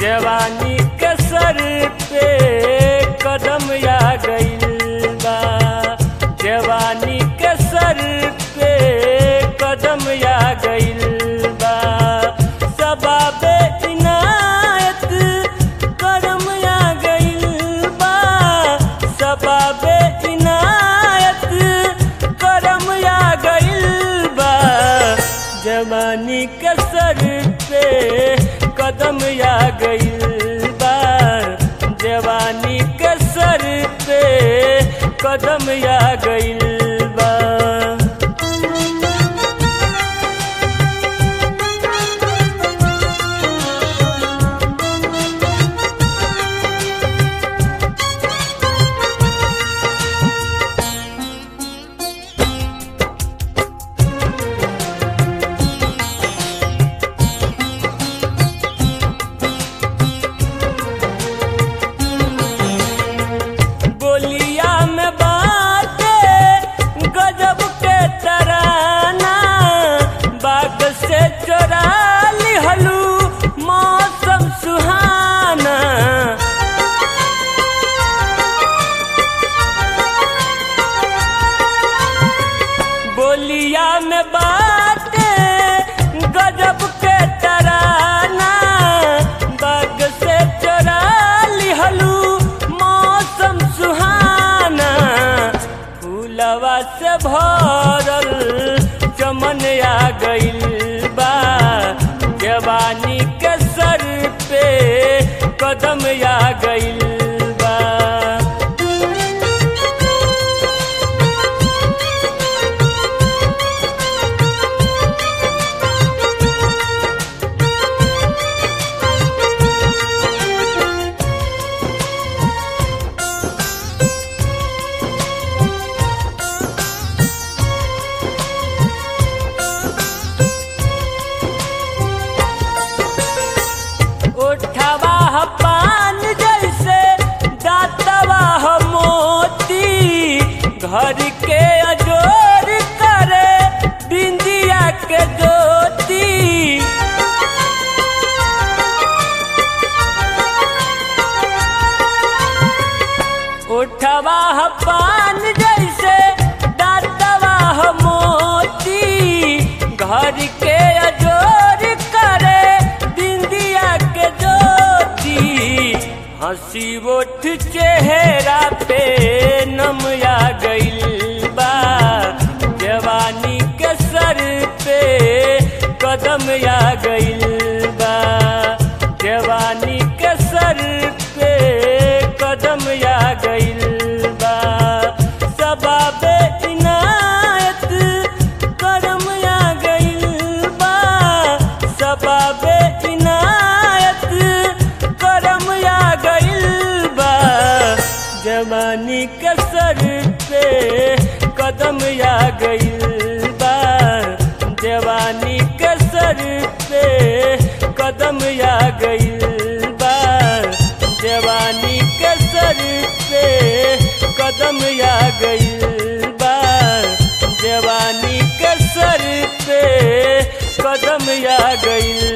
जवानी के सर पे कदम आ गइल बा जवानी के सर पे कदम आ गइल बा सबाबे इनायत करम आ गइल बा सबाबे इनायत करम आ गइल बा जवानी के सर पे कदम आ गइल बा जवानी के सर पे कदम आ गइल बा बोलिया में बाते गजब के तराना बाग से चोरा लिहलू मौसम सुहाना बोलिया में बाते गजब के तराना बाग से चोरा लिहलू मौसम सुहाना फूलवा से भरल चमन आ गइल बा जवानी के सर पे कदम आ गइल बा उठवा ह पान जैसे दातवा ह मोती घर के अजोर करे बिंदिया के ज्योति उठवा ह पान जैसे दातवा ह मोती घर के अजोर करे बिंदिया के ज्योति हंसी उठ चेहरा पे नम आ गइल बा जवानी के सर पे कदम आ गइल बा जवानी के सर पे कदम आ गइल बा सबाबे इनायत करम आ गइल बा सबाबे इनायत करम आ गइल बा जवानी के सर पे कदम आ गइल बा जवानी के सर पे कदम आ गइल बा जवानी के सर पे कदम आ गइल बा जवानी के सर पे कदम आ गइल